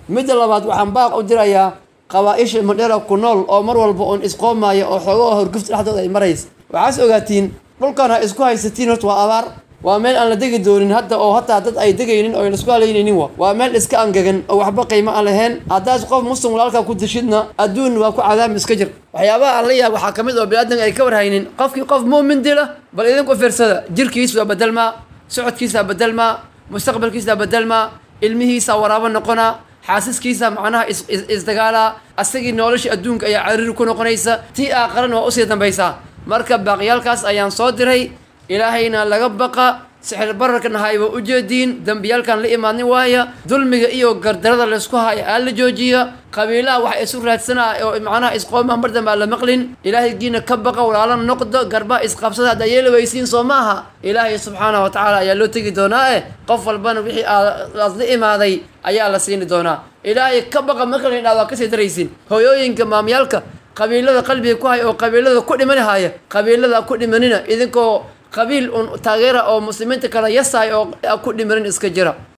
midda labaad waxaan baaq u dirayaa qabaa-isha madhera ku nool oo mar walba uun isqoomaya oo xoogaha horgufta dhexdooda ay maraysa waxaas ogaatiin dhulkan ha isku haysatiin horta waa abaar waa meel aan la degi doonin hadda oo hataa dad ay degaynin oo laisku halaynaynin wa waa meel iska angegan oo waxba qiimo aan lahayn haddaas qof muslim walaalkaa ku dishidna adduun waa ku cadaami iska jir waxyaabaha aan la yaab waxaa ka mid oo biniaadanka ay ka warhaynin qofkii qof muumin dila bal idinku fiirsada jirkiisa waa bedelmaa socodkiisaa bedelmaa mustaqbalkiisaa bedelmaa ilmihiisa waraabo noqonaa xaasiskiisa macnaha isdagaalaa asagii nolosha adduunka ayaa cariiri ku noqonaysa tii aaqarana waa usii dambaysaa marka baaqyaalkaas ayaan soo diray ilaahayna laga baqa sixir bararkana hayba u jeediin dembiyaalkan la imaadnin waaya dulmiga iyo gardarada laysku haya aa la joojiya qabiilaha waxa isu raadsanaa oo macnaha isqoomaa mar dambe aan la maqlin ilaahaygiina ka baqa walaala noqdo garba isqabsada haddaa yeeli weysiin soo maaha ilaahay subxaanahu wa tacaala ayaa loo tegi doonaa eh qof walbana wixii aad la imaaday ayaa la siini doonaa ilaahay ka baqa marka la yidhahdo waa kasii daraysin hooyooyinka maamyaalka qabiilada qalbiga ku haya oo qabiilada ku dhimanahaya qabiilada ku dhimanina idinkoo qabiil un taageera oo muslimiinta kala yasaay oo ku dhimanin iska jira